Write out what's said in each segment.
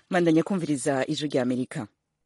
mandanya kumviriza ijwi rya amerika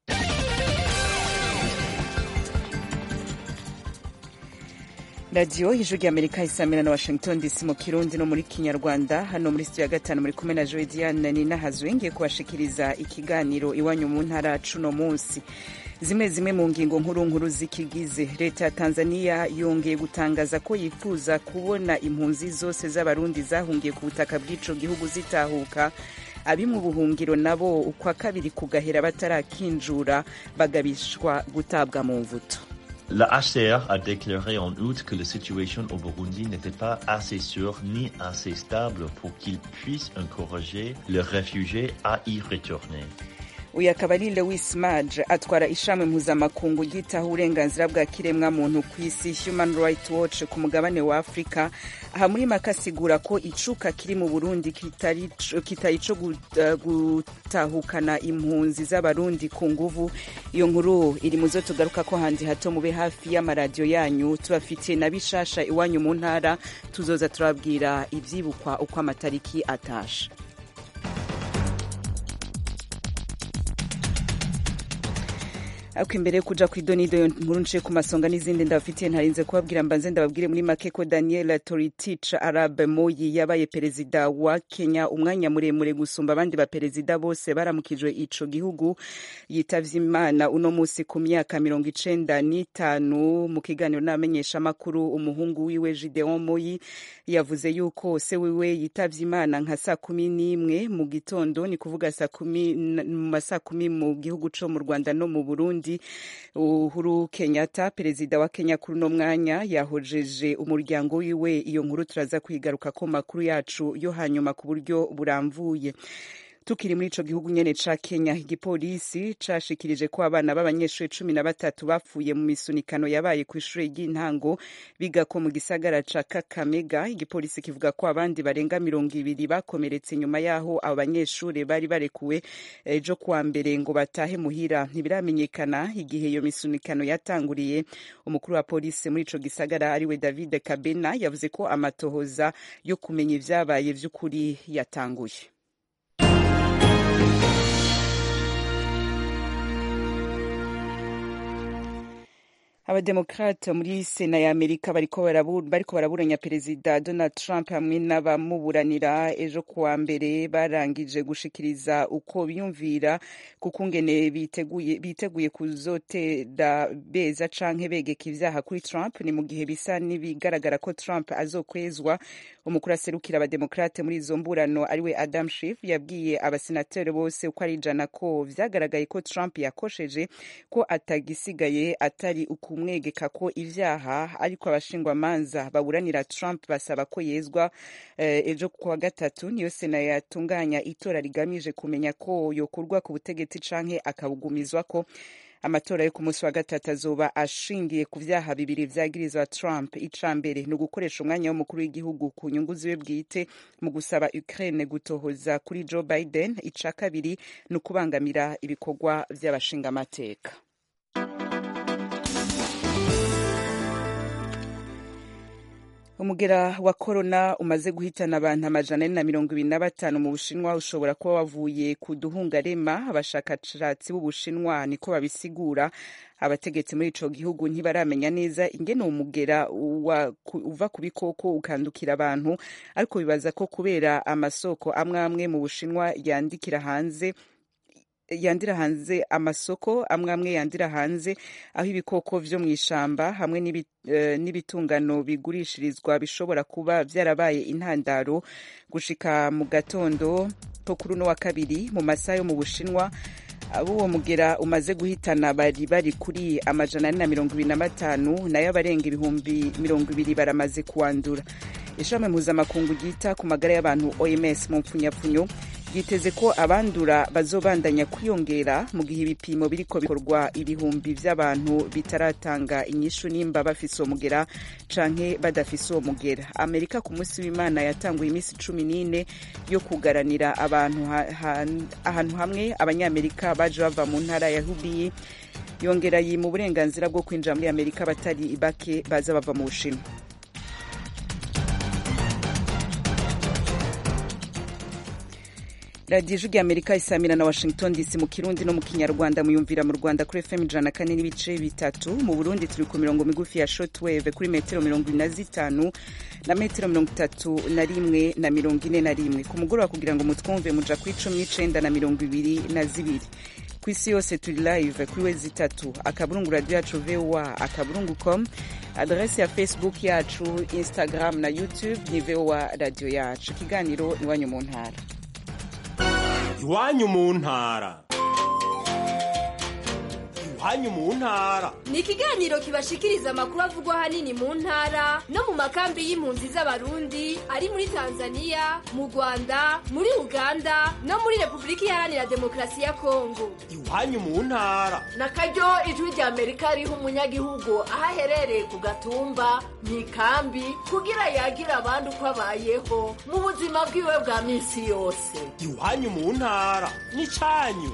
radiyo ijwi rya amerika isamira na washington dc mu kirundi no muri kinyarwanda hano muri studio ya gatanu muri kumwe na joe diane ninahazwe ngiye kubashikiriza ikiganiro iwanyu mu ntara cuno munsi zimwe zimwe mu ngingo nkuru nkuru zikigize leta ya tanzania yongeye gutangaza ko yifuza kubona impunzi zose z'abarundi zahungiye ku butaka bw'ico gihugu zitahuka abi mu buhungiro nabo ukwa kabiri kugahera batarakinjura bagabishwa gutabwa mu mvuto La HCR a déclaré en août que la situation au Burundi n'était pas assez sûre ni assez stable pour qu'ils puissent encourager les réfugiés à y retourner. uyu akaba ari lewis maj atwara ishami mpuzamakungu ryitaho uburenganzira bwa kiremwa muntu ku isi human rights watch ku mugabane wa afurika aha muri make asigura ko icuka kiri mu burundi kitari ico gutahukana impunzi z'abarundi ku nguvu iyo nkuru iri mu zo tugaruka ko handi hato mube hafi y'amaradiyo yanyu tubafitiye na bishasha iwanyu mu ntara tuzoza turababwira ivyibukwa uko amatariki atashe ariko imbere yo kuja kw'idonido nkuru nce ku masonga n'izindi ndabafitiye ntarinze kubabwira mbanze ndababwire muri make ko daniel toritich arab moyi yabaye perezida wa kenya umwanya muremure gusumba abandi baperezida bose baramukijwe ico gihugu yitavye imana uno musi ku myaka mirongo icenda n'itanu mu kiganiro n'abamenyeshamakuru umuhungu wiwe gideon moyi yavuze yuko se wiwe yitavye imana nka saa kumi n'imwe mu gitondo ni kuvuga saa kumi mu masaa kumi mu gihugu co mu rwanda no mu burundi uhuru kenyatta perezida wa kenya kuri uno mwanya yahojeje umuryango wiwe iyo nkuru turaza kwigaruka ko makuru yacu yo hanyuma ku buryo buramvuye tukiri muri ico gihugu nyene ca Kenya igipolisi cashikirije ko abana b'abanyeshuri cumi na batatu bapfuye mu misunikano yabaye ku ishure ry'intango biga ko mu gisagara ca Kakamega igipolisi kivuga ko abandi barenga mirongo ibiri bakomeretse nyuma yaho abo banyeshuri bari barekuwe ejo kuwa mbere ngo batahe muhira ntibiramenyekana igihe iyo misunikano yatanguriye umukuru wa polisi muri ico gisagara ariwe David Kabena yavuze ko amatohoza yo kumenya ivyabaye vy'ukuri yatanguye abademokrate muri sena ya amerika bariko baraburanya perezida donald trump hamwe n'abamuburanira ejo kuwa mbere barangije gushikiriza uko biyumvira kukungene biteguye, biteguye kuzotera beza canke begeka ivyaha kuri trump ni mu gihe bisa n'ibigaragara ko trump azokwezwa umukuru aserukira abademokrate muri izo mburano ariwe adam Schiff yabwiye abasenateri bose uko ari ijana ko vyagaragaye ko trump yakosheje ko atagisigaye atari uku kumwegeka ko ivyaha ariko abashingwamanza baburanira Trump basaba ko yezwa ejo uh, kuwa gatatu niyo sena yatunganya itora rigamije kumenya ko yokurwa ku butegetsi canke akabugumizwa ko amatora yo ku munsi wa gatatu azoba ashingiye ku vyaha bibiri vyagirizwa Trump ica mbere ni ugukoresha umwanya w'umukuru w'igihugu ku nyungu ziwe bwite mu gusaba Ukraine gutohoza kuri Joe Biden ica kabiri ni ukubangamira ibikorwa vy'abashingamateka umugera wa korona umaze guhitana abantu amajana ane na mirongo ibiri na batanu mu bushinwa ushobora kuba wavuye ku duhungarema abashakashatsi b'ubushinwa niko babisigura abategetsi muri ico gihugu ntibaramenya neza ingene umugera uva ku bikoko ukandukira abantu ariko bibaza ko kubera amasoko amwe amwe mu bushinwa yandikira hanze yandira hanze amasoko amwe amwe yandira hanze aho ibikoko vyo mu ishamba hamwe n'ibitungano uh, bigurishirizwa bishobora kuba vyarabaye intandaro gushika mu gatondo ko kuri uno wa kabiri mu masaha yo mu bushinwa uwo mugera umaze guhitana bari bari kuri amajana ane na mirongo ibiri na batanu nayo abarenga ibihumbi mirongo ibiri baramaze kuwandura ishami mpuzamakungu ryita ku magara y'abantu oms mu mpfunyapfunyo yiteze ko abandura bazobandanya kwiyongera mu gihe ibipimo biriko bikorwa ibihumbi vy'abantu bitaratanga inyishu nimba bafise uwo mugera canke badafise uwo mugera amerika ku munsi w'imana yatanguye iminsi cumi n'ine yo kugaranira abantu ahantu hamwe abanyamerika baje bava mu ntara ya hubiyi yongera yima uburenganzira bwo kwinjira muri amerika batari bake baza bava mu bushinwa radiyo ijwi amerika isamira na washington dc mu kirundi no mu kinyarwanda muyumvira mu rwanda kuri fm ijana na kane n'ibice bitatu mu burundi turi ku mirongo migufi ya shotwave kuri metero mirongo ine na zitanu na metero mirongo itatu na rimwe na mirongo ine na rimwe ku mugoroba kugira ngo mutwumve muja ku icumi n'icenda na mirongo ibiri na zibiri ku isi yose turi live kuri wezi itatu akaburungu radio yacu voa akaburungu com adresi ya facebook yacu instagram na youtube ni voa radio yacu ikiganiro iwanyu mu ntara iwanyu mu ntara iwanyu mu ntara ni ikiganiro kibashikiriza amakuru avugwa ahanini mu ntara no mu makambi y'impunzi z'abarundi ari muri tanzania mu rwanda muri uganda no muri repubulika iharanira demokarasi ya kongo iwanyu mu ntara na karyo ijwi rya amerika riha umunyagihugu aho aherereye ku gatumba mu ikambi kugira yagira abandi uko abayeho mu buzima bwiwe bwa minsi yose iwanyu mu ntara n'icyanyu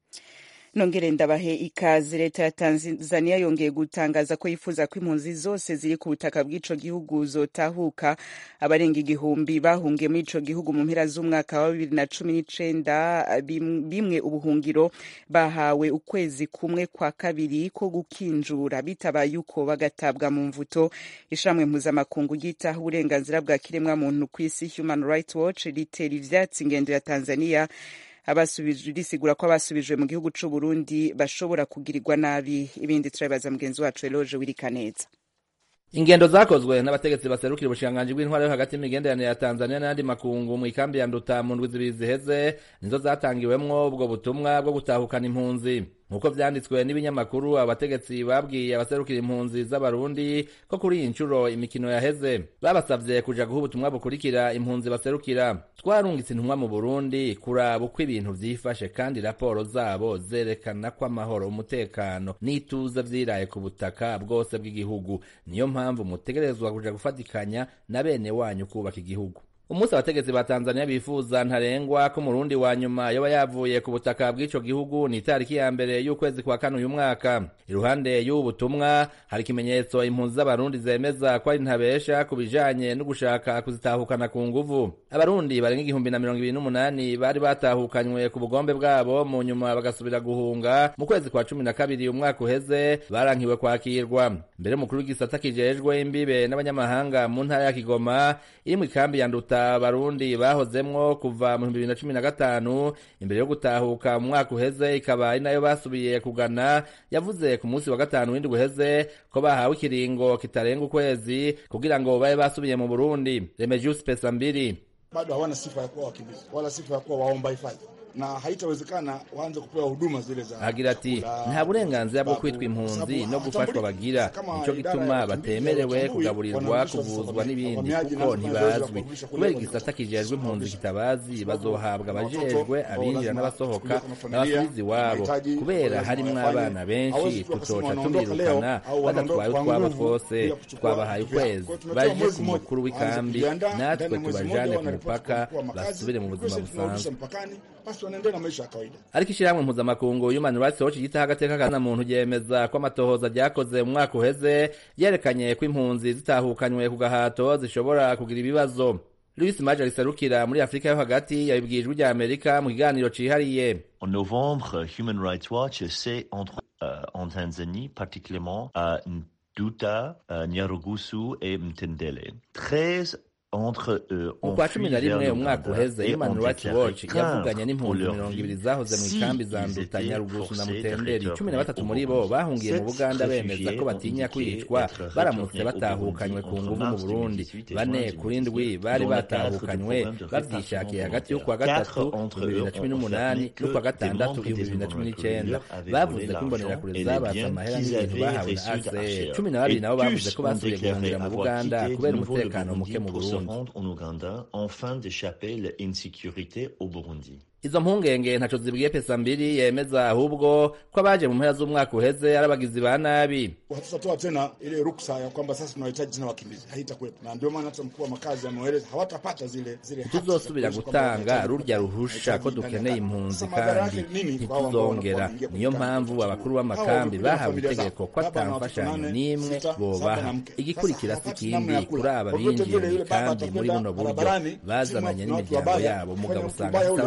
nongere ndabahe ikaze leta ya tanzania yongeye gutangaza ko yifuza ko impunzi zose ziri ku butaka bw'ico gihugu zotahuka abarenga igihumbi bahungiye muri ico gihugu mu mpera z'umwaka wa bibiri na cumi n'icenda bimwe ubuhungiro bahawe ukwezi kumwe kwa kabiri ko gukinjura bitabaye uko bagatabwa mu mvuto ishamwe mpuzamakungu ryitaho uburenganzira bwa kiremwa muntu ku isi human rights watch ritera ivyatsi ingendo ya tanzania abasubijwe risigura ko abasubijwe mu gihugu c'u Burundi bashobora kugirirwa nabi ibindi turabibaza mugenzi wacu Eloge Wirikaneza ingendo zakozwe n'abategetsi baserukira ubushikiranganji bw'intwaro yo hagati y'imigenderanire ya Tanzania n'ayandi makungu mu ikambi ya Nduta mu ndwi zibiri ziheze nizo zatangiwemwo ubwo butumwa bwo gutahukana impunzi nk'uko vyanditswe n'ibinyamakuru abategetsi babwiye abaserukira impunzi z'abarundi ko kuri iyi nshuro imikino yaheze babasavye kuja guha ubutumwa bukurikira impunzi baserukira twarungitse intumwa mu burundi kuraba uko ibintu vyifashe kandi raporo zabo zerekana ko amahoro umutekano n'ituze vyiraye ku butaka bwose bw'igihugu niyo mpamvu mutegerezwa kuja gufatikanya na bene wanyu kubaka igihugu umunsi abategetsi ba tanzania bifuza ntarengwa ko umurundi wa nyuma yoba yavuye ku butaka bw'ico gihugu ni itariki ya mbere y'ukwezi kwa kane uyu mwaka iruhande y'ubu butumwa hari ikimenyetso impunzi z'abarundi zemeza ko ari ntabesha ku bijanye no gushaka kuzitahukana ku nguvu abarundi barenga igihumbi na mirongo ibiri n'umunani bari batahukanywe ku bugombe bwabo mu nyuma bagasubira guhunga mu kwezi kwa cumi na kabiri umwaka uheze barankiwe kwakirwa mbere umukuru w'igisata kijejwe imbibe n'abanyamahanga mu ntara ya kigoma iri mu ikambi ya nduta abarundi bahozemwo kuva mu bibiri na cumi na gatanu imbere yo gutahuka mu mwaka uheze ikaba ari nayo basubiye kugana yavuze ku munsi wa gatanu w'indwi uheze ko bahawe ikiringo kitarenga ukwezi kugira ngo babe basubiye mu burundi remegius pesa mbiri bado hawana sifa ya kuwa wakimbizi wala sifa ya kuwa waomba hifadhi na haitawezekana waanze kupewa huduma zile za agira ati nta burenganzira bwo kwitwa impunzi no gufashwa bagira nico gituma batemerewe kugaburirwa kuvuzwa n'ibindi kuko ntibazwi kubera igisata kijejwe impunzi kitabazi bazohabwa abajejwe abinjira n'abasohoka n'abasubiza iwabo kubera harimwo abana benshi tutoca tubirukana badatwaye utwabo twose twabahaye ukwezi baje ku mukuru w'ikambi natwe tubajane ku mupaka basubire mu buzima busanzwe wanaendelea na maisha ya kawaida. ariko ishyirahamwe mpuzamakungu human rights watch ryitaho agateka ka muntu ryemeza ko amatohoza ryakoze mu mwaka uheze ryerekanye ko impunzi zitahukanywe ku gahato zishobora kugira ibibazo louis maje riserukira muri afurika yo hagati yabibwiye ijwi rya amerika mu kiganiro cihariye En novembre, Human Rights Watch s'est entre euh, en Tanzanie, particulièrement à Nduta, euh, Nyarugusu et Mtendele. 13 entre eux mu ont kwa fui cumi na vers rimwe le umwaka Rwanda uheze et human ont rights déclaré watch yavuganye craindre n'impunzi pour leur mirongo ibiri vie zahoze mu si ikambi za ils nduta étaient nyarugusu na forcés de mutenderi cumi na batatu retourner muri au bo Burundi. bahungiye mu Sept buganda bemeza réfugiés ko ont batinya indiqué kwicwa être baramutse retournés au batahukanywe ku Burundi nguvu entre mu mars burundi 2018 et bane juin kuri ndwi 2018, bari dans le cadre du batahukanywe programme de bavyishakiye répatriement hagati y'ukwa volontaire. gatatu Quatre entre bibiri na eux cumi ont n'umunani affirmé que n'ukwa des gatandatu membres ibihumbi bibiri na des cumi n'icenda avaient volé bavuze ko l'argent imbonerakure et les zabatse biens amahera qu'ils n'ibintu avaient bahawe na reçus de ACR HR. cumi na babiri Et nabo bavuze tous ko ont basubiye déclaré guhungira mu avoir buganda quitté kubera de nouveau le umutekano muke Burundi mu pour se burundi rendre en Ouganda afin d'échapper l'insécurité au Burundi. izo mpungenge ntaco zibwiye pesa mbiri yemeza ahubwo ko abaje mu mpera z'umwaka uheze ari abagizi ba nabi Hatutatoa tena ile ruksa ya kwamba sasa tunahitaji tena wakimbizi, haitakuwepo, na ndio maana hata mkuu wa makazi ameeleza hawatapata zile zile haki za ntituzosubira kuishi kwamba gutanga wanahitaji rurya kukaa- ruhusha ko wanahitaji ndani ya dukeneye kambi. impunzi Sasa madhara kandi yake nini kwa hao ambao ntituzongera wanakuwa niyo wanaingia mpamvu kwenye abakuru kambi? b'amakambi Hao wamekuja na bahawe familia itegeko zao. ko Baba ata na watoto mfashanyo nane, n'imwe sita, saba bobaha na mke. igikurikira Sasa si hapati namna ya ikindi kula. kuri aba Kwa vyote binjiye vile mu yule baba ikambi muri atakwenda buno buryo barabarani, bazananye sima- n'imiryango wabaya, yabo kufanya umugabo mtu usanga mbaya afite ule, abana ndio unaona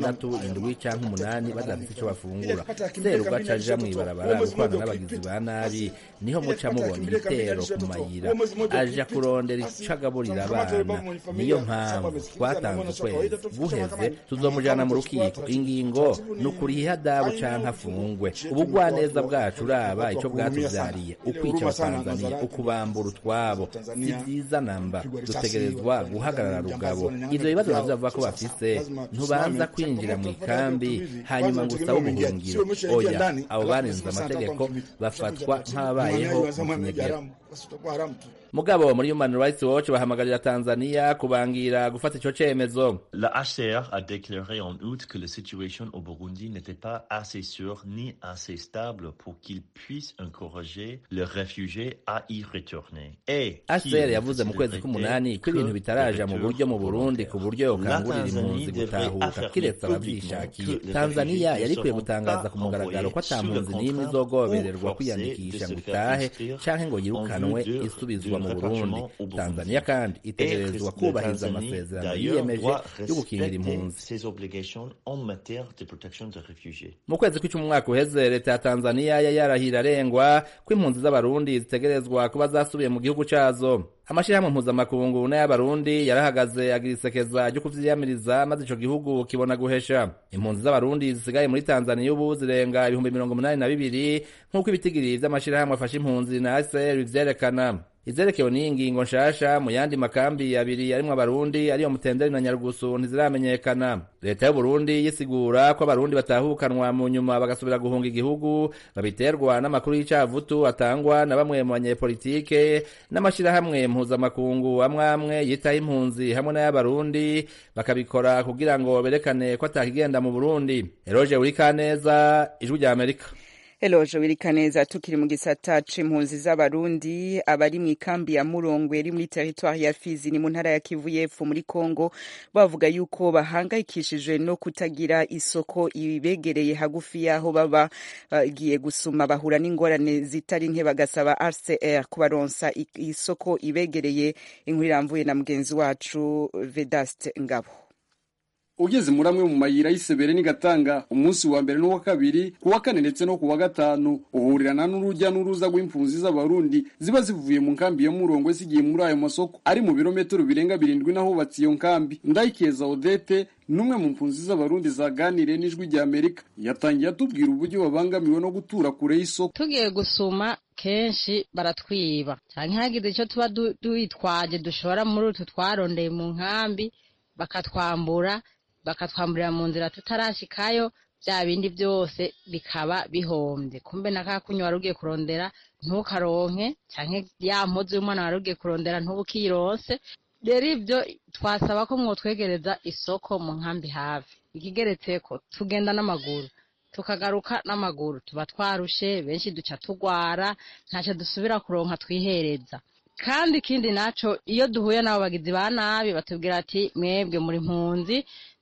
batandatu indwi canke umunani badafite ico bafungura seruga caja mw'ibarabara gukorana n'abagizi ba nabi niho muca mubona ibitero ku mayira aja kurondera ico agaburira abana niyo mpamvu twatanze ukwezi guheze tuzomujana mu rukiko ingingo ni ukuriha ihadabu canke afungwe ubugwaneza bwacu uraba ico bwatuvyariye ukwica abatanzaniya ukubambura utwabo si vyiza namba dutegerezwa guhagarara rugabo ivyo bibazo navyo bavuga ko bafise ntubanza kwinjira mu ikambi hanyuma ngo usabe ubuhungiro oya abo barenze amategeko bafatwa nk'ababayeho mu kinyegero mugabo muri human rights watch bahamagarira tanzania kubangira gufata ico cemezo La HCR a déclaré en août que la situation au Burundi n'était pas assez sûre ni assez stable pour qu'ils puissent encourager les réfugiés à y retourner. Et HCR yavuze mu kwezi k'umunani ko ibintu bitaraja mu buryo mu Burundi ku buryo yokangurira impunzi gutahuka kiretse abavyishakiye Tanzania yari ikwiye gutangaza ku mugaragaro ko ata mpunzi n'imwe izogobererwa kwiyandikisha ngo itahe canke ngo yirukanwe isubizwa mu Burundi Tanzania kandi itegerezwa kubahiriza amasezerano yiyemeje yo gukingira impunzi ses obligations en matière de protection des réfugiés. mu kwezi kw'icumi umwaka uheze leta ya tanzaniya yari yarahira arengwa ko impunzi z'abarundi zitegerezwa kuba zasubiye mu gihugu cazo amashirahamwe mpuzamakungu n'ay'abarundi yarahagaze agira isekeza ryo kuvyiyamiriza maze ico gihugu kibona guhesha impunzi z'abarundi zisigaye muri tanzaniya ubu zirenga ibihumbi mirongo umunani na bibiri nk'uko ibitigiri vy'amashirahamwe afasha impunzi na ACR bivyerekana izerekewe n'iyi ngingo nshasha mu yandi makambi abiri yarimwo abarundi ariyo mutenderi na nyarugusu ntiziramenyekana leta y'uburundi yisigura ko abarundi batahukanwa mu nyuma bagasubira guhunga igihugu babiterwa n'amakuru y'icavutu atangwa na bamwe mu banyepolitike n'amashirahamwe mpuzamakungu amwe amwe yitaho impunzi hamwe n'ay'abarundi bakabikora kugira ngo berekane ko atakigenda mu burundi eroje urikaneza ijwi rya amerika Eloje Wirikaneza tukiri mu gisata c'impunzi z'abarundi abari mu ikambi ya Murongwe iri muri territoire ya Fizi ni mu ntara ya Kivu y'Epfo muri Kongo bavuga yuko bahangayikishijwe no kutagira isoko ibegereye hagufi yaho baba bagiye gusuma bahura n'ingorane zitari nke bagasaba RCR kubaronsa isoko ibegereye inkuru iramvuye na mugenzi wacu Vedaste Ngabo ugeze muri amwe mu mayira y'isebere n'igatanga umunsi wa mbere n'uwa kabiri ku wa kane ndetse no ku wa gatanu uhurirana n'urujya n'uruza rw'impunzi z'abarundi ziba zivuye mu nkambi ya murongwe zigiye muri ayo masoko ari mu birometero birenga birindwi n'ahubatse iyo nkambi ndayikeza odete n'umwe mu mpunzi z'abarundi zaganiriye n'ijwi rya amerika yatangiye atubwira uburyo babangamiwe no gutura kure y'isoko tugiye gusuma kenshi baratwiba cyangwa hagize icyo tuba duitwaje dushora muri utu twarondeye mu nkambi bakatwambura bakatwamburira mu nzira tutarashikayo bya bindi byose bikaba bihombye kumbe na ka kunywa wari ugiye kurondera ntukaronke canke ya mpuzu y'umwana wari ugiye kurondera ntubukironse rero ibyo twasaba ko mwotwegereza isoko mu nkambi hafi ikigeretseko tugenda n'amaguru tukagaruka n'amaguru tuba twarushe benshi duca tugwara ntacyo dusubira kuronka twihereza kandi ikindi naco iyo duhuye n'abo bagizi ba nabi batubwira ati mwebwe muri mpunzi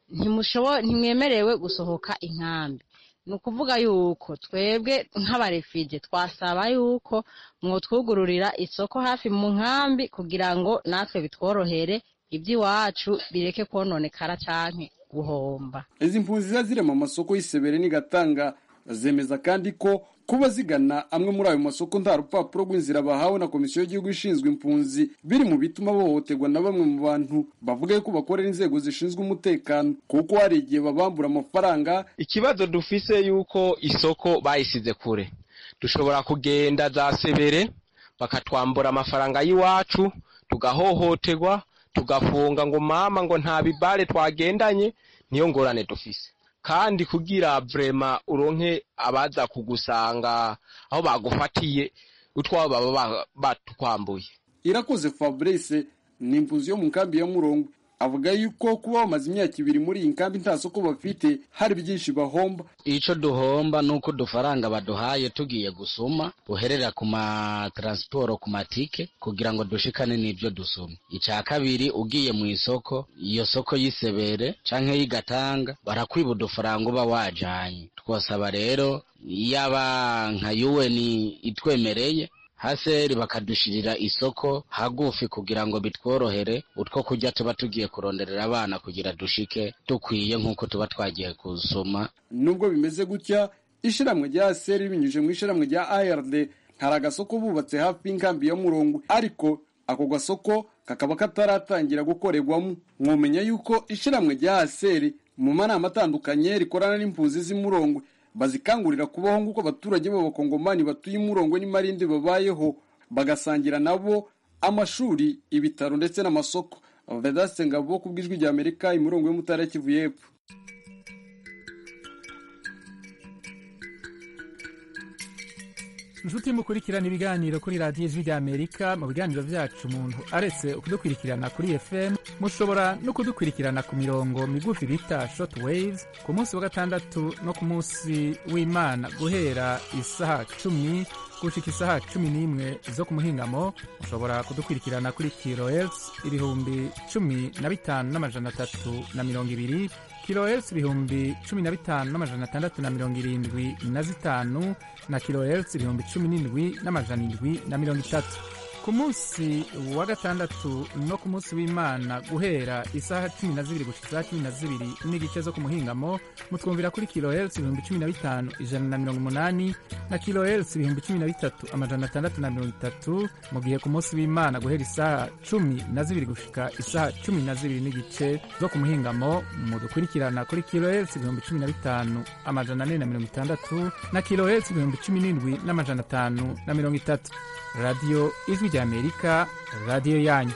ntimwemerewe gusohoka inkambi ni ukuvuga yuko twebwe nk'abarefije twasaba yuko mwotwugururira isoko hafi mu nkambi kugira ngo natwe bitworohere iby'iwacu bireke kononekara canke guhomba izi mpunzi ziba ziri mu masoko y'isebere n'igatanga zemeza kandi ko kuba zigana amwe muri ayo masoko nta rupapuro rw'inzira bahawe na komisiyo y'igihugu ishinzwe impunzi biri mu bituma bahohoterwa na bamwe mu bantu bavuga ko bakorera inzego zishinzwe umutekano kuko hari igihe babambura amafaranga ikibazo dufise yuko isoko bayisize kure dushobora kugenda za sebere bakatwambura amafaranga y'iwacu tugahohoterwa tugafunga ngo mama ngo nta bibare twagendanye niyo ngorane dufise kandi kugira vrema uronke abaza kugusanga aho bagufatiye utwabo baba batukwambuye irakoze fabrice ni impunzi yo mu nkambi ya murongo avuga yuko kuba bamaze imyaka ibiri muri iyi nkambi nta soko bafite hari byinshi bahomba ico duhomba nuko udufaranga baduhaye tugiye gusuma buherera ku matransporo ku matike kugira ngo dushikane n'ivyo dusuma ica kabiri ugiye mu isoko iyo soko y'isebere canke y'igatanga barakwiba udufaranga uba wajanye twosaba rero yaba nka UN itwemereye haseri bakadushirira isoko hagufi kugira ngo bitworohere utwo kurya tuba tugiye kuronderera abana kugira dushike dukwiye nk'uko tuba twagiye gusoma nubwo bimeze gutya ishiramwe rya aseri binyuje mu ishiramwe rya ARD ntari agasoko bubatse hafi y'inkambi ya murongo ariko ako gasoko kakaba kataratangira gukorerwamo mwomenya yuko ishiramwe rya aseri mu manama atandukanye rikorana n'impunzi z'imurongwe bazikangurira kubaho nk'uko abaturage b'abakongomani batuye imurongwe n'imarinde babayeho bagasangira nabo amashuri ibitaro ndetse n'amasoko vedaste ngabo ku bw'ijwi rya amerika imurongo y'umutara kivu y'epfo inshuti mukurikirana ibiganiro kuri radiyo ijwi rya amerika mu biganiro byacu umuntu aretse kudukurikirana kuri fm mushobora no kudukurikirana ku mirongo migufi bita short waves ku munsi wa gatandatu no ku munsi w'imana guhera isaha cumi gushika isaha cumi n'imwe zo ku muhingamo mushobora kudukurikirana kuri kilohertz ibihumbi cumi na bitanu n'amajana atatu na mirongo ibiri kilohertz ibihumbi cumi na bitanu n'amajana atandatu na mirongo irindwi na zitanu na kilohertz ibihumbi cumi n'indwi n'amajana indwi na mirongo itatu ku munsi wa gatandatu no ku munsi w'imana guhera isaha cumi na zibiri gushika isaha cumi na zibiri n'igice zo ku muhingamo mutwumvira kuri kilohertz ibihumbi cumi na bitanu ijana na mirongo umunani na kilohertz ibihumbi cumi na bitatu amajana atandatu na mirongo itatu mu gihe ku munsi w'imana guhera isaha cumi na zibiri gushika isaha cumi na zibiri n'igice zo ku muhingamo mudukurikirana kuri kilohertz ibihumbi cumi na bitanu amajana ane na mirongo itandatu na kilohertz ibihumbi cumi n'indwi n'amajana atanu na mirongo itatu radiyo ijwi rya amerika radiyo yanyu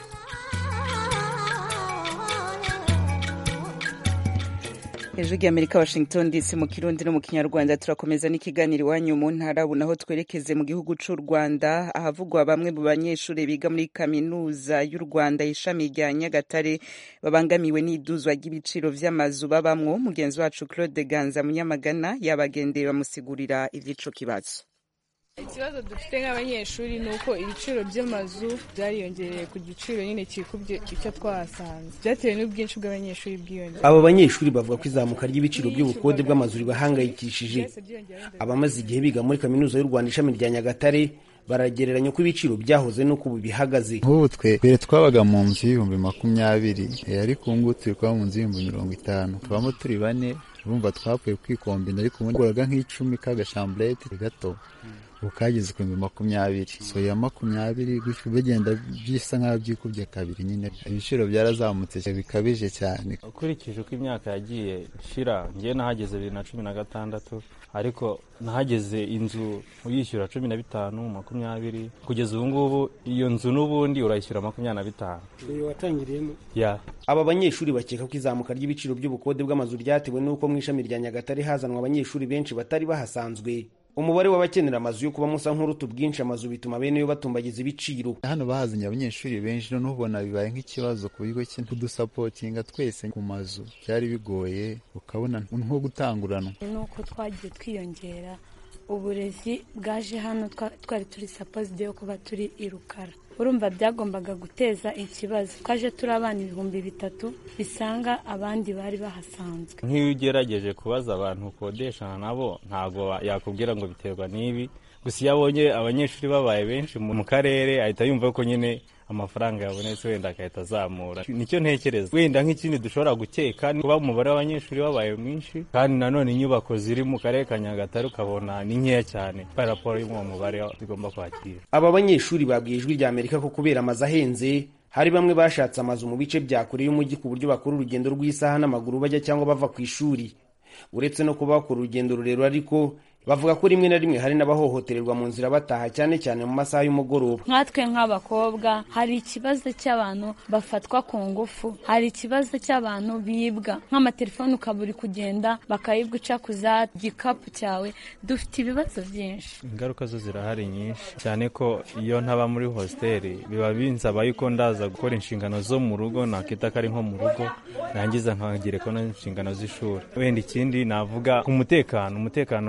hejuru y'amerika washington dc mu kirundi no mu kinyarwanda turakomeza n'ikiganiro iwanyu mu ntara ubu naho twerekeze mu gihugu cy'u rwanda ahavugwa bamwe mu banyeshuri biga muri kaminuza y'u rwanda ishami rya nyagatare babangamiwe n'iduzwa ry'ibiciro vy'amazu babamwo mugenzi wacu claude ganza munyamagana yabagendeye bamusigurira ivy'ico kibazo ikibazo dufite nk'abanyeshuri ni uko ibiciro by'amazu byariyongereye ku giciro nyine kikubye icyo twahasanze byatewe n'ubwinshi bw'abanyeshuri bwiyongera abo banyeshuri bavuga ko izamuka ry'ibiciro by'ubukode bw'amazu ribahangayikishije abamaze igihe biga muri kaminuza y'u rwanda ishami rya nyagatare baragereranya uko ibiciro byahoze n'uko ubu bihagaze nk'ubu twe mbere twabaga mu nzu y'ibihumbi makumyabiri ariko ubu ngubu turi kuba mu nzu y'ibihumbi mirongo itanu tubamo turi bane urumva twapfuye kwikombina ariko ubundi uguraga nk'icumi k'agashamburete gato ubu kageze ku bihumbi makumyabiri so ya makumyabiri gutyo bigenda bisa nk'aho byikubye kabiri nyine ibiciro byarazamutse bikabije cyane ukurikije uko imyaka yagiye ishira ngewe nahageze bibiri na cumi na gatandatu ariko nahageze inzu uyishyura cumi na bitanu makumyabiri kugeza ubu ngubu iyo nzu n'ubundi urayishyura makumyabiri na bitanu watangiriyemo ya aba banyeshuri bakeka ko izamuka ry'ibiciro by'ubukode bw'amazu ryatewe n'uko mu ishami rya nyagatare hazanwa abanyeshuri benshi batari bahasanzwe umubare w'abakenera amazu yo kuba musa nk'uruta ubwinshi amazu bituma bene yo batumbagiza ibiciro hano bahazanye abanyeshuri benshi noneho ubona bibaye nk'ikibazo ku bigo kudusapotinga twese ku mazu byari bigoye ukabona nko gutanguranwa ni uko twagiye twiyongera uburezi bwaje hano twari turi sapozide yo kuba turi i rukara urumva byagombaga guteza ikibazo twaje turi abana ibihumbi bitatu bisanga abandi bari bahasanzwe nk'iyo ugerageje kubaza abantu ukodeshana nabo ntabwo yakubwira ngo biterwa n'ibi gusa iyo abonye abanyeshuri babaye benshi mu karere ahita yumva ko nyine amafaranga yabonetse wenda agahita azamura nicyo ntekereza wenda nk'ikindi dushobora gukeka kuba umubare w'abanyeshuri wabaye mwinshi kandi nanone inyubako ziri mu karere ka nyagatare ukabona ni nkeya cyane kubera raporo y'uwo mubare zigomba kwakira aba banyeshuri babwiye ijwi rya amerika ko kubera amazu ahenze hari bamwe bashatse amazu mu bice bya kure y'umujyi ku buryo bakora urugendo rw'isaha n'amaguru bajya cyangwa bava ku ishuri uretse no kuba bakora urugendo rurerure ariko bavuga ko rimwe na rimwe hari n'abahohotererwa mu nzira bataha cyane cyane mu masaha y'umugoroba nkatwe nk'abakobwa hari ikibazo cy'abantu bafatwa ku ngufu hari ikibazo cy'abantu bibwa nk'amatelefone ukaba uri kugenda bakayibwa uca ku za gikapu cyawe dufite ibibazo byinshi ingaruka zo zirahari nyinshi cyane ko iyo ntaba muri hositeli biba binsaba yuko ndaza gukora inshingano zo mu rugo nakita ko ari nko mu rugo nangiza nkagereka no inshingano z'ishuri wenda ikindi navuga ku mutekano umutekano wo bari muke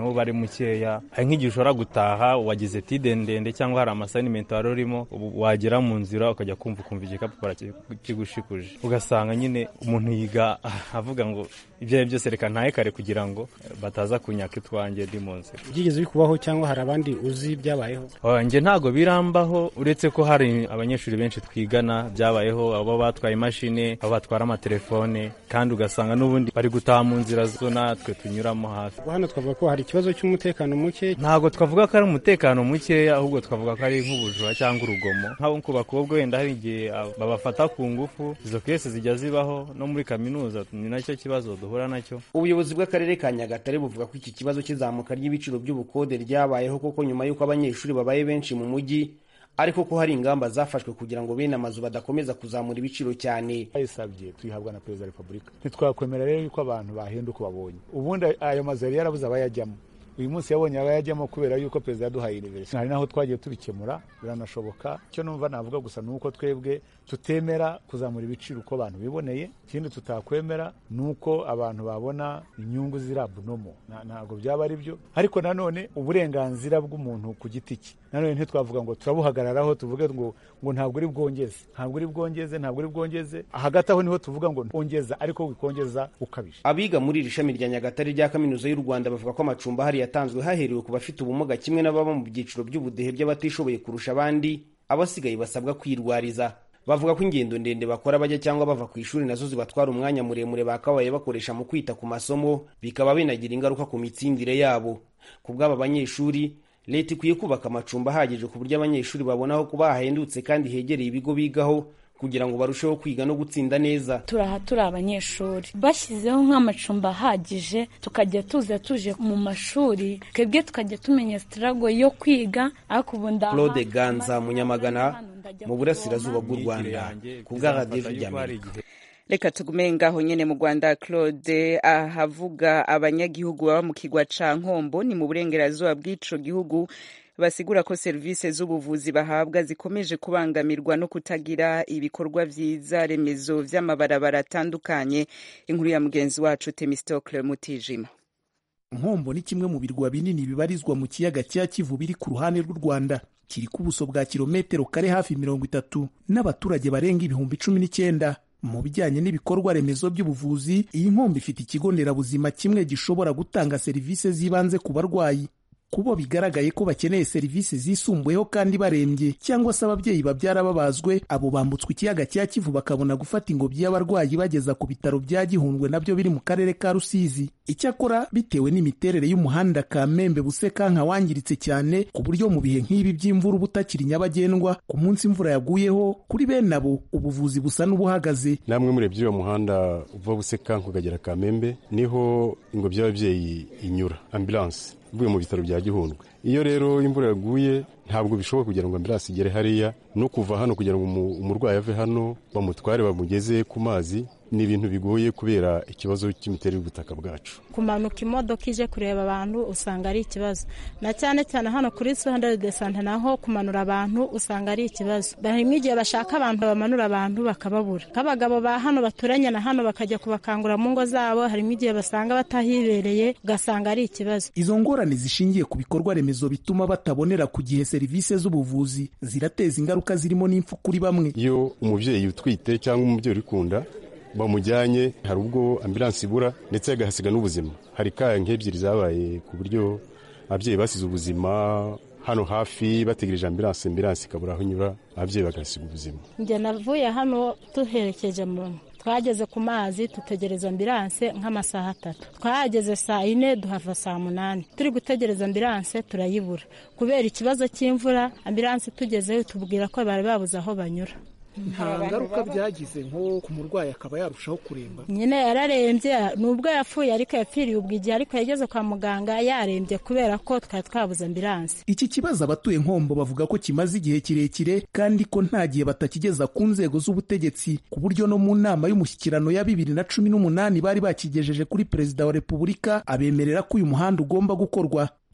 mukeya hari nk'igihe ushobora gutaha wagize tide ndende cyangwa hari amasayinimenti wari urimo wagera mu nzira ukajya kumva ukumva igikapu kigushikuje ugasanga nyine umuntu yiga avuga ngo ibyo ari byose reka ntahe kare kugira ngo bataza kunyaka itwanjye ndi mu nzira byigeze bikubaho cyangwa hari abandi uzi byabayeho njye ntabwo birambaho uretse ko hari abanyeshuri benshi twigana byabayeho abo batwaye imashini abo batwara amatelefone kandi ugasanga n'ubundi bari gutaha mu nzira zo natwe tunyuramo hafi hano twavuga ko hari ikibazo cy'umutekano muke ntabwo twavuga ko ari umutekano mukeya ahubwo twavuga ko ari nk'ubujura cyangwa urugomo nk'abo ku bakobwa wenda hari igihe babafata ku ngufu izo kese zijya zibaho no muri kaminuza ni nacyo kibazo duhura nacyo ubuyobozi bw'akarere ka nyagatare buvuga ko iki kibazo cy'izamuka ry'ibiciro by'ubukode ryabayeho koko nyuma y'uko abanyeshuri babaye benshi mu mujyi ariko ko hari ingamba zafashwe kugira ngo bene amazu badakomeza kuzamura ibiciro cyane bayisabye tuyihabwa na perezida wa repubulika ntitwakwemera rero yuko abantu bahenda uko babonye ubundi ayo mazu yari yarabuze abayajyamo uyu munsi yabonye abayajyamo kubera yuko perezida yaduhaye iniverisite hari naho twagiye tubikemura biranashoboka icyo numva navuga gusa ni uko twebwe tutemera kuzamura ibiciro uko abantu biboneye ikindi tutakwemera ni uko abantu babona inyungu ziri abunomo ntabwo byaba ari byo ariko nanone uburenganzira bw'umuntu ku giti cye nanone ntitwavuga ngo turabuhagararaho tuvuge ngo ngo ntabwo uri bwongeze ntabwo uri bwongeze ntabwo uri bwongeze hagati aho niho tuvuga ngo ongeza ariko wikongeza ukabije abiga muri iri shami rya nyagatare rya kaminuza y'u rwanda bavuga ko amacumbi ahari yatanzwe haherewe ku bafite ubumuga kimwe n'ababa mu byiciro by'ubudehe by'abatishoboye kurusha abandi abasigaye basabwa kwirwariza bavuga ko ingendo ndende bakora bajya cyangwa bava ku ishuri nazo zibatwara umwanya muremure bakabaye bakoresha mu kwita ku masomo bikaba binagira ingaruka ku mitsindire yabo ku bw'aba banyeshuri leta ikwiye kubaka amacumbi ahagije ku buryo abanyeshuri babona aho kuba hahendutse kandi hegereye ibigo bigaho kugira ngo barusheho kwiga no gutsinda neza turaha turi abanyeshuri bashyizeho nk'amacumbi ahagije tukajya tuza tuje mu mashuri twebwe tukajya tumenya sitarago yo kwiga ariko ubu ndaha claude ganza munyamagana mu burasirazuba bw'u rwanda ku bwa radiyo ry'amerika reka tugume ngaho nyene mu rwanda claude ahavuga abanyagihugu baba mu kigwa ca nkombo ni mu burengerazuba bw'ico gihugu basigura ko serivisi z'ubuvuzi bahabwa zikomeje kubangamirwa no kutagira ibikorwa vyiza remezo vy'amabarabara atandukanye inkuru ya mugenzi wacu temistocle mutijima nkombo ni kimwe mu birwa binini bibarizwa mu kiyaga cya kivu biri ku ruhande rw'u rwanda kiri ku buso bwa kilometero kare hafi mirongo itatu n'abaturage barenga ibihumbi cumi n'icyenda mu bijyanye n'ibikorwa remezo by'ubuvuzi iyi nkombo ifite ikigo nderabuzima kimwe gishobora gutanga serivisi z'ibanze ku barwayi kubo bigaragaye ko bakeneye serivisi zisumbuyeho kandi barembye cyangwa se ababyeyi babyara babazwe abo bambutswa ikiyaga cya kivu bakabona gufata ingobyi y'abarwayi bageza ku bitaro bya gihundwe nabyo biri mu karere ka rusizi icyakora bitewe n'imiterere y'umuhanda kamembe busekanka wangiritse cyane ku buryo mu bihe nk'ibi by'imvura uba utakiri nyabagendwa ku munsi imvura yaguyeho kuri bene abo ubuvuzi busa n'ubuhagaze namwe murebye uwo muhanda uva busekanka ukagera kamembe niho ingobyi y'ababyeyi inyura ambulanse uvuye mu bitaro bya gihundwe iyo rero imvura yaguye ntabwo bishoboka kugira ngo ambulanse igere hariya no kuva hano kugira ngo umurwayi ave hano bamutware bamugeze ku mazi ni ibintu bigoye kubera ikibazo cy'imiterere y'ubutaka bwacu kumanuka imodoka ije kureba abantu usanga ari ikibazo na cyane cyane hano kuri sondere de sante naho kumanura abantu usanga ari ikibazo harimo igihe bashaka abantu bamanura abantu bakababura nk'abagabo ba hano baturanye na hano bakajya kubakangura mu ngo zabo harimo igihe basanga batahibereye ugasanga ari ikibazo izo ngorane zishingiye ku bikorwa remezo bituma batabonera ku gihe serivisi z'ubuvuzi zirateza ingaruka zirimo n'impfu kuri bamwe iyo umubyeyi utwite cyangwa umubyeyi uri kunda bamujyanye hari ubwo ambulanse ibura ndetse agahasiga n'ubuzima hari kaya nk'ebyiri zabaye ku buryo ababyeyi basize ubuzima hano hafi bategereje ambulanse ambulanse ikabura aho inyura ababyeyi bagasiga ubuzima njye navuye hano duherekeje muntu twageze ku mazi dutegereza ambulanse nk'amasaha atatu twahageze saa yine duhava saa munani turi gutegereza ambulanse turayibura kubera ikibazo cy'imvura ambulanse tugezeyo tubwira ko bari babuze aho banyura nta ngaruka byagize nko ku murwayi akaba yarushaho kuremba nyine yararembye nubwo yapfuye ariko yapfiriye ubwo igihe ariko yageze kwa muganga yarembye kubera ko twari twabuze ambulanse iki kibazo abatuye nkombo bavuga ko kimaze igihe kirekire kandi ko nta gihe batakigeza ku nzego z'ubutegetsi ku buryo no mu nama y'umushyikirano ya bibiri na cumi n'umunani bari bakigejeje kuri perezida wa repubulika abemerera ko uyu muhanda ugomba gukorwa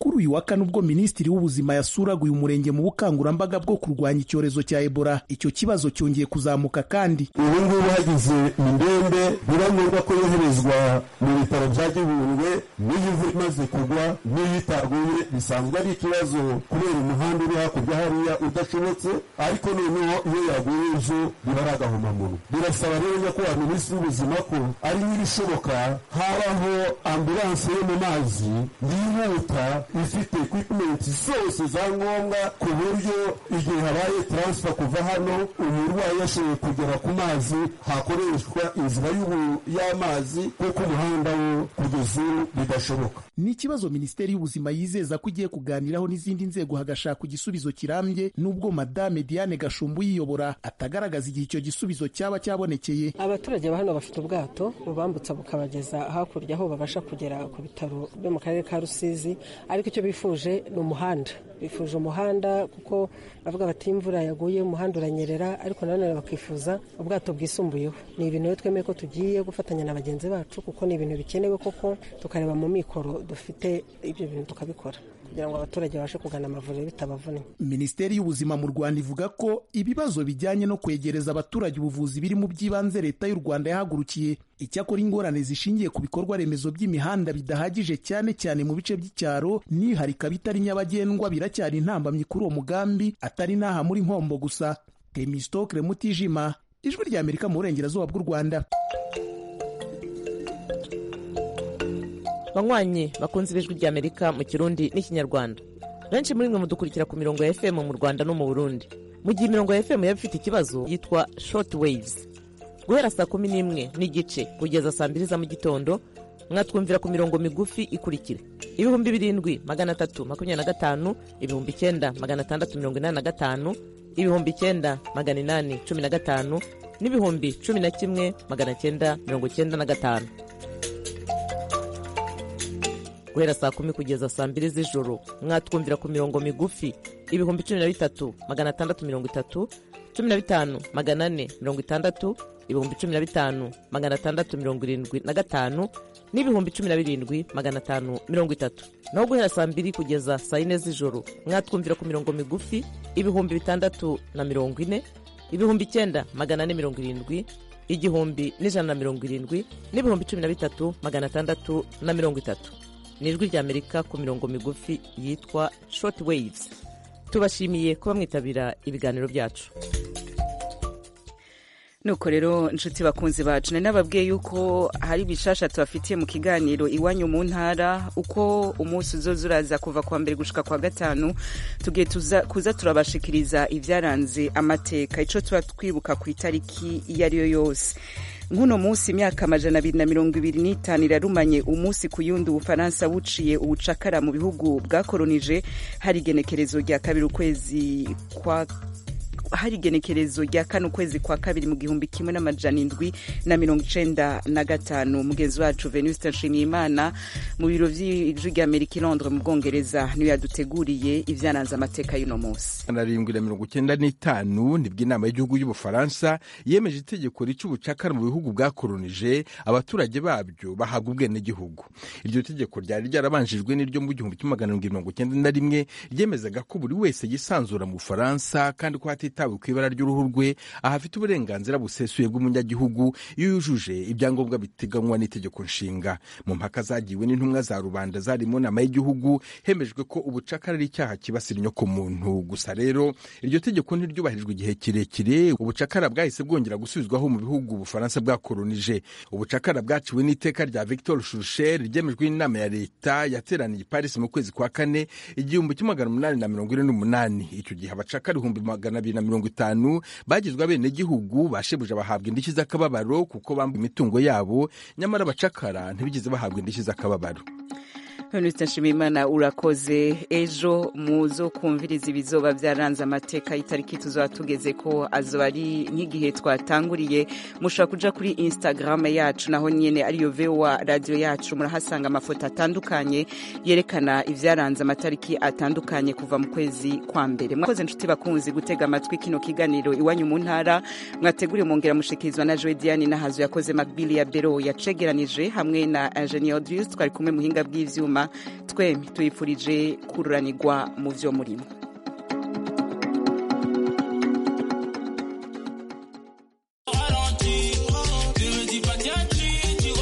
kuri uyu wa kane ubwo minisitiri w'ubuzima yasuraga uyu murenge mu bukangurambaga bwo kurwanya icyorezo cya ebola icyo kibazo cyongeye kuzamuka kandi ubu ngubu hagize indembe biba ngombwa ko yoherezwa mu bitaro bya gihundwe n'iyo imvura imaze kugwa n'iyo itaguye bisanzwe ari ikibazo kubera umuhanda uri hakurya hariya udashobotse ariko noneho iyo yaguye ejo biba ari agahomamunwa birasaba rero nyakubahwa minisitiri w'ubuzima ko ari n'ibishoboka habaho ambulanse yo mu mazi yihuta ifite ekwipimenti zose za ngombwa ku buryo igihe habaye taransifa kuva hano umurwayi yashoboye kugera ku mazi hakoreshwa inzira y'amazi kuko umuhanda wo kugeza ubu bidashoboka ni ikibazo minisiteri y'ubuzima yizeza ko igiye kuganiraho n'izindi nzego hagashakwa igisubizo kirambye n'ubwo madame diane gashumbu uyiyobora atagaragaza igihe icyo gisubizo cyaba cyabonekeye abaturage ba hano bafite ubwato bubambutsa bukabageza hakurya aho babasha kugera ku bitaro byo mu karere ka rusizi ariko icyo bifuje ni umuhanda bifuje umuhanda kuko bavuga bati imvura yaguye umuhanda uranyerera ariko nanone bakifuza ubwato bwisumbuyeho ni ibintu rero twemeye ko tugiye gufatanya na bagenzi bacu kuko ni ibintu bikenewe koko tukareba mu mikoro dufite ibyo bintu tukabikora kugira ngo abaturage babashe kugana amavuriro bitabavunnye minisiteri y'ubuzima mu rwanda ivuga ko ibibazo bijyanye no kwegereza abaturage ubuvuzi biri mu by'ibanze leta y'u rwanda yahagurukiye icyakora ingorane zishingiye ku bikorwa remezo by'imihanda bidahagije cyane cyane mu bice by'icyaro n'iharika bitari nyabagendwa biracyari intambamyi kuri uwo mugambi atari n'aha muri nkombo gusa temistokre mutijima ijwi ry'amerika mu burengerazuba bw'u rwanda banywanyi bakunze ibijwi ry'amerika mu kirundi n'ikinyarwanda benshi muri mwe mudukurikira ku mirongo ya fm mu rwanda no mu burundi mu gihe imirongo ya fm yaba ifite ikibazo yitwa short waves guhera saa kumi n'imwe n'igice kugeza saa mbiri za mu gitondo mwatwumvira ku mirongo migufi ikurikira ibihumbi birindwi magana atatu makumyabiri na gatanu ibihumbi icyenda magana atandatu mirongo inani na gatanu ibihumbi icyenda magana inani cumi na gatanu n'ibihumbi cumi na kimwe magana cyenda mirongo cyenda na gatanu guhera saa kumi kugeza saa mbiri z'ijoro mwatwumvira ku mirongo migufi ibihumbi cumi na bitatu magana atandatu mirongo itatu cumi na bitanu magana ane mirongo itandatu ibihumbi cumi na bitanu magana atandatu mirongo irindwi na gatanu n'ibihumbi cumi na birindwi magana atanu mirongo itatu naho guhera saa mbiri kugeza saa yine z'ijoro mwatwumvira ku mirongo migufi ibihumbi bitandatu na mirongo ine ibihumbi icyenda magana ane mirongo irindwi igihumbi n'ijana na mirongo irindwi n'ibihumbi cumi na bitatu magana atandatu na mirongo itatu ni ijwi ry'amerika ku mirongo migufi yitwa short waves tubashimiye kuba mwitabira ibiganiro byacu nuko rero inshuti bakunzi bacu nari nababwiye yuko hari bishasha tubafitiye mu kiganiro iwanyu mu ntara uko umunsi uzoza uraza kuva kwa mbere gushika kwa gatanu tugiye kuza turabashikiriza ibyaranze amateka ico tuba twibuka ku itariki iyo ari yo yose nk'uno munsi imyaka amajana abiri na mirongo ibiri n'itanu irarumanye umunsi ku yundi ubufaransa buciye ubucakara mu bihugu bwakoronije hari igenekerezo rya kabiri ukwezi kwa hari igenekerezo rya kane ukwezi kwa kabiri mu gihumbi kimwe n'amajana indwi na mirongo icenda na gatanu mugenzi wacu venuste nshimiyimana mu biro vy'ijwi rya amerika i londres mu bwongereza niyo yaduteguriye ivyaranze amateka y'uno munsi arindwi na mirongo icyenda n'itanu nibwo inama y'igihugu y'ubufaransa yemeje itegeko rica ubucakara mu bihugu bwakoronije abaturage babyo bahabwa ubwenegihugu iryo tegeko ryari ryarabanjijwe n'iryo mu gihumbi kimwe magana arindwi mirongo icyenda na rimwe ryemezaga ko buri wese yisanzura mu bufaransa kandi ko hatitawe ku ibara ry'uruhu rwe ahafite uburenganzira busesuye bw'umunyagihugu iyo yujuje ibyangombwa biteganywa n'itegeko nshinga mu mpaka zagiwe n'intumwa za rubanda zari mu nama y'igihugu hemejwe ko ubucakara ari icyaha kibasira inyokomuntu gusa rero iryo tegeko ntiryubahirijwe igihe kirekire ubucakara bwahise bwongera gusubizwaho mu bihugu ubufaransa bwakoronije ubucakara bwaciwe n'iteka rya victor shurcher ryemejwe n'inama ya leta yateraniye i paris mu kwezi kwa kane igihumbi kimwe magana umunani na mirongo ine n'umunani icyo gihe abacakara ibihumbi magana abiri na mirongo itanu bagizwe abenegihugu bashebuje bahabwa indishyi z'akababaro kuko bambuye imitungo yabo nyamara abacakara ntibigeze bahabwa indishyi z'akababaro Venuste Nshimiyimana urakoze ejo muzo kumviriza ibizoba byaranze amateka y'itariki tuzaba tugeze ko azoba ari nk'igihe twatanguriye mushobora kuja kuri Instagram yacu naho nyene ariyo VOA radio yacu murahasanga amafoto atandukanye yerekana ivyaranze amatariki atandukanye kuva mu kwezi kwa mbere mwakoze nshuti bakunzi gutega amatwi kino kiganiro iwanyu mu ntara mwateguriye mongera mushikirizwa na Joe Diane nahazo yakoze Macbili ya Bero yacegeranije hamwe na Engineer Audius twari kumwe muhinga bw'ivyuma twemi tuyifurije kururanirwa mu vyo murimo